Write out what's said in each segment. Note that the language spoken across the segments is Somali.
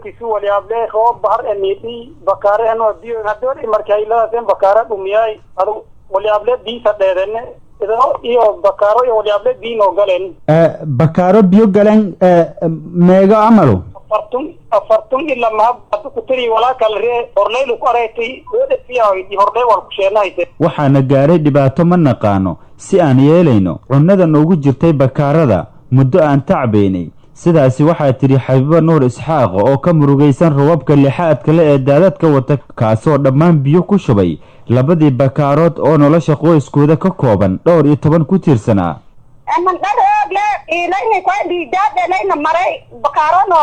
roobkiisu waliyaable roob bahar emiidhi bakaare anoo biyo hadoor markayladaaseen bakaare dhumiyay adu waliyaable biisa dheedene idao iyo bakaaro iyo waliyaable biinoo galeen bakaaro biyo galeen meego amalu afartun afartun ila mahab hadu kutiri walaa kale ree horleylu ku araytay weedhafiyahoydii horley wal ku sheenahayte waxaana gaaray dhibaato ma naqaano si aan yeelayno cunnada noogu jirtay bakaarada muddo aan tacbaynay sidaasi waxaa tidhi xabiibo nuur isxaaq oo ka murugaysan rababka lixaadka le ee daadadka wata kaasoo dhammaan biyo ku shubay labadii bakaarood oo nolosha qoyskooda ka kooban dhowr iyo toban ku tiirsanaa mandharogle ilayna kwa biidaadhelayna maray bakaarono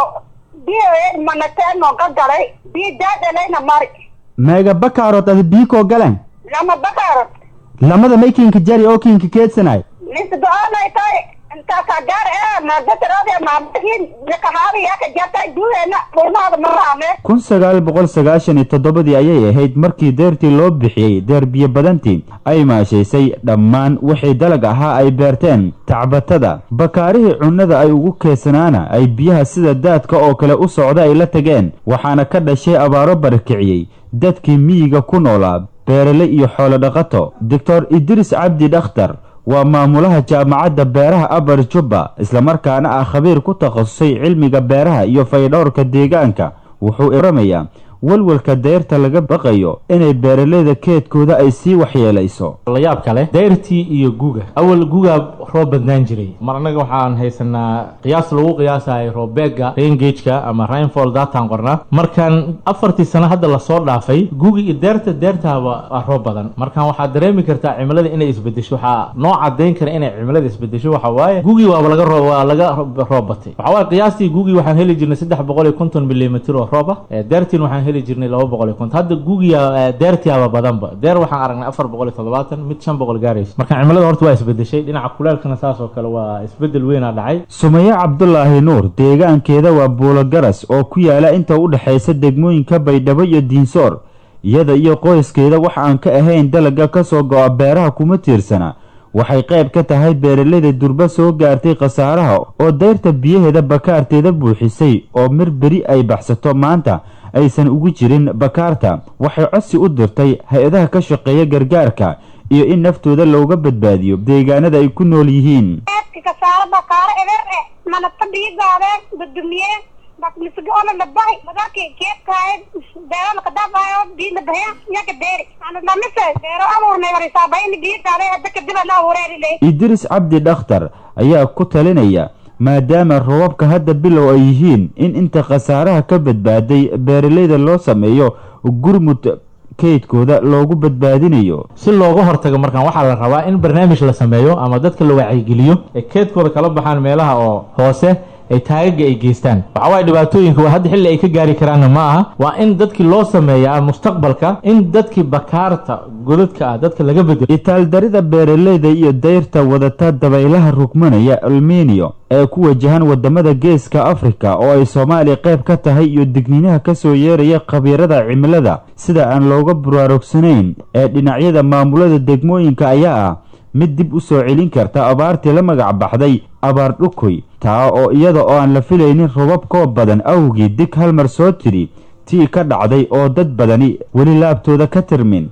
biyo manateeno gagalay biidaadhelayna mari meega bakaarood ada biikoo galeen lama bakaarod lamada may kiinka jari oo kiinka keedsanay lisdoonay tay intaasa gaar ee maadatarode maamahin nakahaabi yaka jatay duweena furnaada maraame kun sagaal boqol sagaashan iyo toddobadii ayay ahayd markii deertii loo bixiyey deer biyo badantii ay maashaysay dhammaan wixii dalag ahaa ay beerteen tacbatada bakaarihii cunnada ay ugu keedsanaana ay biyaha sida daadka oo kale u socda ay la tageen waxaana ka dhashay abaaro barakiciyey dadkii miyiga ku noolaa beerale iyo xoolo dhaqato doctor idris cabdi dhakhtar waa maamulaha jaamacadda beeraha abar jubba islamarkaana ah khabiir ku takhasusay cilmiga beeraha iyo faydhowrka deegaanka wuxuu iramayaa walwalka dayrta laga baqayo inay beeraleyda keedkooda ay sii waxyeelayso layaab kale dayrtii iyo guga awal gugaa roob badnaan jiray mar annaga waxaan haysanaa qiyaas lagu qiyaasayo roobeega raingageka ama rainfall dataan qornaa markaan afartii sano hadda lasoo dhaafay gugi iyo deerta deertaaba waa roob badan markaan waxaad dareemi kartaa cimilada inay isbedesho waxaa noo cadayn kara inay cimilada isbedesho waxa waaye gugi waaba laga roo waa laga roob batay waxa waaye qiyaastii gugi waxaan heli jirnay saddex boqol iyo konton milimitr oo roob ah deertiin waxaan heli jirnay laba boqol iyo konton hadda gugiya deertiaba badanba deer waxaan aragnay afar boqol iyo toddobaatan mid shan boqol gaaraysa marka cimilada horta waa isbedeshay dhinaca kuleelkana saas oo kale waa isbedel weynaa dhacay sumaye cabdulaahi nuur deegaankeeda waa buulo garas oo ku yaala inta u dhexaysa degmooyinka baydhabo iyo diinsoor iyada iyo qoyskeeda wax aan ka ahayn dalaga ka soo go-a beeraha kuma tiirsana waxay qayb ka tahay beeraleyda durba soo gaartay khasaaraha oo dayrta biyaheeda bakaarteeda buuxisay oo mir beri ay baxsato maanta aysan ugu jirin bakaarta waxay codsi u dirtay hay-adaha ka shaqeeya gargaarka iyo in naftooda looga badbaadiyo deegaanada ay ku nool yihiin kasaaro bakaaro eber e manata biigaadeen badumiyeen bakmisgoona labahi madaki keedkaaye beerana kadaafayo biina bahya yaka beeri ana lamise beero abuurnay warisaabayni biigaade hadda kadib ana abuureeriley idris cabdi dhakhtar ayaa ku talinaya maadaama robabka hadda bilow ay yihiin in inta khasaaraha ka badbaaday beeraleyda loo sameeyo gurmud kaydkooda loogu badbaadinayo si looga hortago markaan waxaa la rabaa in barnaamij la sameeyo ama dadka la wacyigeliyo ee keedkooda kala baxaan meelaha oo hoose ay taagaga ay geystaan waxa waaye dhibaatooyinka waa hadda xilli ay ka gaari karaanna ma aha waa in dadkii loo sameeyaa mustaqbalka in dadkii bakaarta godadka ah dadka laga bedelo itaaldarida beeraleyda iyo dayrta wadata dabaylaha rugmanaya almeniyo ee ku wajahan wadamada geeska afrika oo ay soomaaliya qayb ka tahay iyo digniinaha kasoo yeeraya khabiirada cimilada sida aan looga buraarugsanayn ee dhinacyada maamulada degmooyinka ayaa ah mid dib u soo celin karta abaartii la magac baxday abaar dhukoy taa oo iyada oo aan la filaynin robab koob badan awgii dig halmar soo tidhi tii ka dhacday oo dad badani weli laabtooda ka tirmin